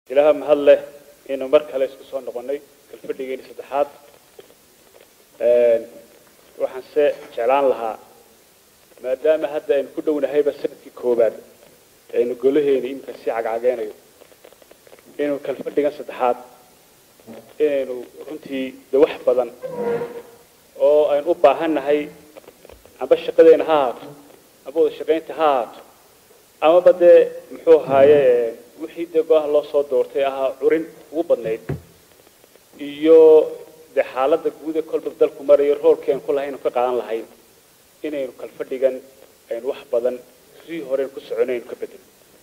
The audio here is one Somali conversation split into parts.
ilaaha mahad leh inuu mar kale isku soo noqonnay kalfadhigeeni saddexaad waxaan se jeclaan lahaa maadaama hadda aynu ku dhownahayba sanadkii koowaad aynu golaheeni iminka sii cagcageynayo inuu kalfadhigan saddexaad inaynu runtii de wax badan oo aynu u baahannahay amba shaqadeena ha ahaato amba wada shaqaynta ha ahaato amaba dee muxuu ahaaye wixii dee go-aha loo soo doortay ahaa curin ugu badnayd iyo dee xaaladda guud ee kolba dalku marayo roolkii aynu ku lahay aynu ka qaadan lahayn inaynu kalfadhigan aynu wax badan sii horeyn ku socono aynu ka bedelo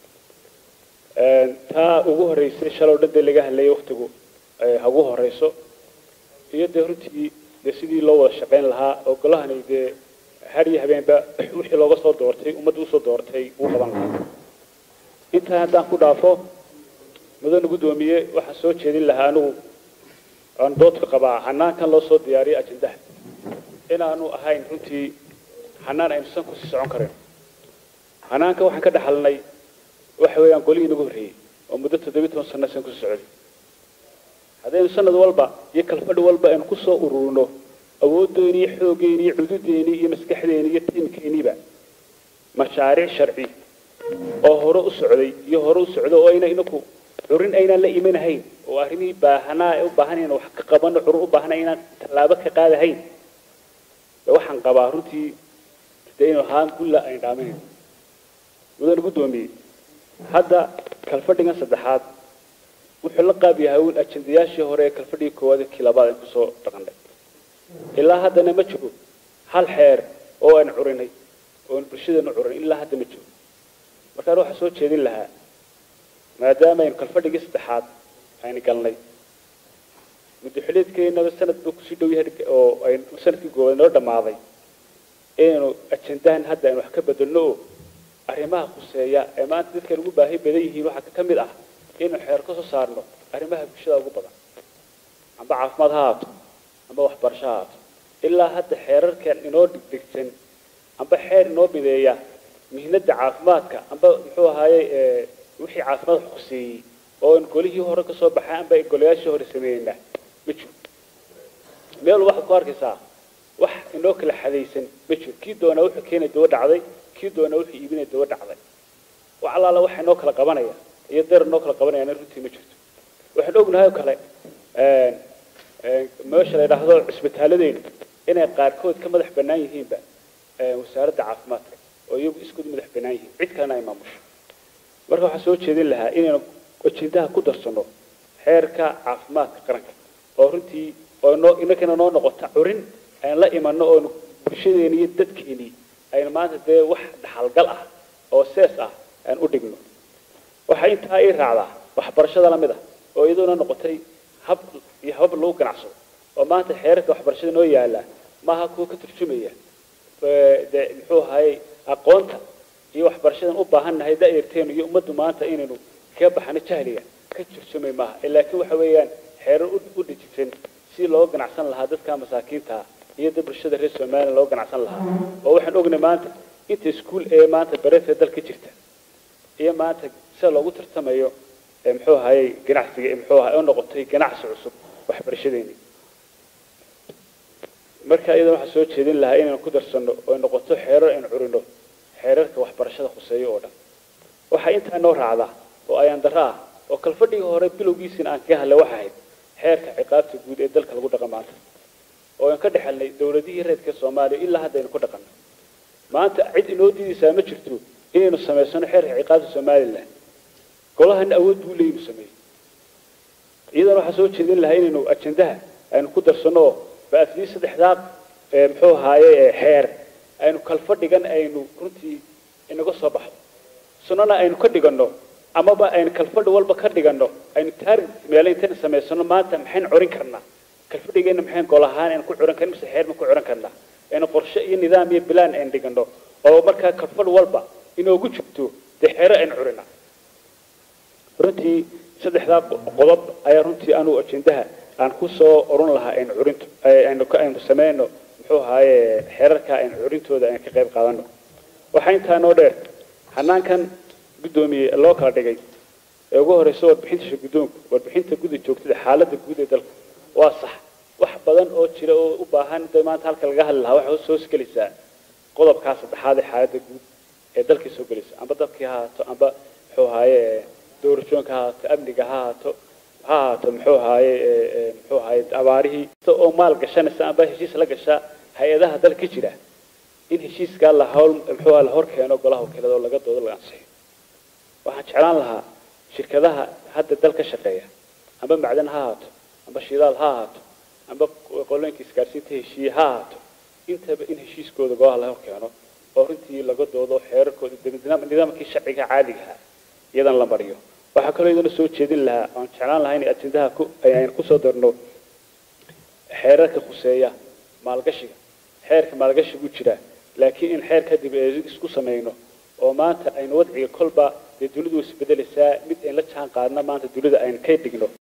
taa ugu horreysay shalow dhan dee laga hadlayay waktigu ha ugu horeyso iyo dee runtii dee sidii loo wada shaqayn lahaa oo golahani dee har iyo habeenba wixii looga soo doortay ummadda usoo doortay uu qaban lahaa intaa haddaan ku dhaafo mudane guddoomiye waxaan soo jeedin lahaa anigu aan doodka qabaa xanaankan loo soo diyaariyay ajendaha inaanu ahayn runtii xanaan aynu san kusii socon karin xanaanka waxaan ka dhaxalnay waxa weeyaan golihii inagu horreeyey oo muddo toddobiyi toban sano san kusii socday haddaynu sanad walba iyo kalfadhi walba aynu kusoo ururino awooddeeni iyo xooggeeni iyo cududeeni iyo maskaxdeeni iyo tiimkeeniiba mashaariic sharci oo hore u socday iyo hore u socdo oo ayna inaku curin aynaan la imanahayn oo arrimihii baahanaa ee u baahan inaan wax ka qabano curur u baahana inaan tallaabo ka qaadahayn waxaan qabaa runtii dee inu ahaan gulla ayn dhaaminayn mudane guddoomiye hadda kalfadhigan saddexaad wuxuu la qaab yahay un ajendayaashii hore ee kalfadhigii koowaad ee kii labaad aan kusoo dhaqannay ilaa haddana ma jiro hal xeer oo aan curinay oo aan bulshadeenu curin ilaa hadda ma jiro markaan waxaa soo jeedin lahaa maadaama aynu kalfadhigii saddexaad aynu galnay muddaxuleedkeenaba sanad buu kusii dhow yahay oo aynu sanadkii koowaad noo dhammaaday inaynu ajendahan hadda aynu wax ka bedelno oo arrimaha khuseeya ee maanta dadkan ugu baahi badan yihiin waxaa ka mid ah inaynu xeer ka soo saarno arrimaha bulshada ugu badan amba caafimaad ha ahaato amba waxbarasho ha ahaato ilaa hadda xeerarkan inoo dhigdhigsan amba xeer inoo mideeya mihnada caafimaadka amba muxuu ahaaye wixii caafimaad khuseeyey oo aan golihii hore kasoo baxay amba golayaashii hore sameeyeyna ma jiro meel waxaad ku arkaysaa wax inoo kala xadaysan ma jiro kii doonaa wuxuu keenay daba dhacday kii doonaa wuxuu iibinay daba dhacday wax allaala waxa inoo kala qabanaya iyo deer inoo kala qabanayana runtii ma jirto waxaan ognahay oo kale meesha la yidhaahdo cisbitaalladeenu inay qaarkood ka madax bannaan yihiinba wasaaradda caafimaadka oo iyagu iskood madax bannaan yihiin cid kalena ay maamusho marka waxaan soo jeedin lahaa inaynu ajendaha ku darsano xeerka caafimaadka qaranka oo runtii oo noo inakana noo noqota curin aan la imanno oonu bulshadeeni iyo dadkeeni aynu maanta dee wax dhaxalgal ah oo sees ah aan u dhigno waxaa intaa ii raacdaa waxbarashada lamid ah oo iyaduna noqotay hab iyo habab lagu ganacsado oo maanta xeerarka waxbarashada noo yaala maaha kuwa ka turjumaya de muxuu ahayey aqoonta iyo waxbarashadan u baahannahay da-yarteenu iyo ummaddu maanta inaynu kaga baxano jahliga ka turjumay maaha laakiin waxa weeyaan xeerar u dhijigsan si loo ganacsan lahaa dadka masaakiinta iyo da bulshada reer somaliya loo ganacsan lahaa oo waxaan ognay maanta inta iskuol ee maanta bareefee dalka jirta iyo maanta sida loogu tartamayo muxuu ahayey ganacsiga muxuu ahay oo noqotay ganacsi cusub waxbarashadeeni marka iyadana waxaan soo jeedin lahaa inaynu ku darsano oo noqoto xeerar aynu curino xeerarka waxbarashada khuseeyo oo dhan waxaa intaa noo raacda oo ayaan darro ah oo kalfadhigii hore bilowgiisina aan kaga hadlay waxa ahayd xeerka ciqaabta guud ee dalka lagu dhaqan maanta oo aan ka dhexelnay dawladihii reedka soomaaliya ilaa hadda aynu ku dhaqanno maanta cid inoo diidaysaa ma jirto inaynu samaysano xeerka ciqaabta somalilan golahana awood buu leeyinu sameeyey iyadana waxaan soo jeedin lahaa inaynu ajendaha aynu ku darsano oo ba'afdii saddexdaa muxuu ahaaye xeer aynu kalfadhigan aynu runtii inaga soo baxdo sunana aynu ka dhiganno amaba aynu kalfadhi walba ka dhiganno aynu taari meele intayna samaysano maanta maxaynu curin karnaa kalfadhigeena maxayn gol ahaan aynu ku curin karna mise xeer ma ku curin karnaa aynu qorshe iyo nidaam iyo bilaan aynu dhiganno oo markaa kalfadhi walba inoogu jirto dee xeero aynu curinaa runtii saddexdaa qodob ayaa runtii anuu ajendaha aan kusoo oran lahaa aynu curinto aynu aynu sameyno muxuu ahaaye xeerarka aynu curintooda aynu ka qayb qaadano waxaa intaa noo dheer hanaankan guddoomiye loo kala dhigay ee ugu horeysa warbixinta shirgudoonka warbixinta guda joogtada xaaladda guud ee dalka waa sax wax badan oo jira oo u baahan de maanta halka laga hadli lahaa waxay soo gelaysaa qodobkaa saddexaad ee xaaladda guud ee dalkii soo gelaysa amba dalkii ha ahaato amba muxuu ahaaye doorashooyinka ha ahaato amniga ha ahaato ha ahaato muxuu ahaaye muxuu ahaaye abaarihii oo maal gashanaysa amba heshiis la gashaa hay-adaha dalka jira in heshiiskaa la hawl muxuu la hor keeno golaha wakiilada oo laga doodo laga ansixiyo waxaan jeclaan lahaa shirkadaha hadda dal ka shaqeeya amba macdan ha ahaato amba shidaal ha ahaato amba qolooyinka isgaarsiinta heshiiye ha ahaato intaba in heshiiskooda golaha la hor keeno oo runtii laga doodo xeerarkooda nidaamkii sharciga caadigaha iyadan la mariyo waxaa kaloo iyadana soo jeedin lahaa aan jeclaan lahaa in ajendaha aynu kusoo darno xeerarka khuseeya maalgashiga xeerka maalgashigu jira laakiin in xeer kadib isku samayno oo maanta aynu wadciga kolba dee dunidu isbedelaysaa mid ayn la jaan qaadna maanta dunida aynu ka dhigno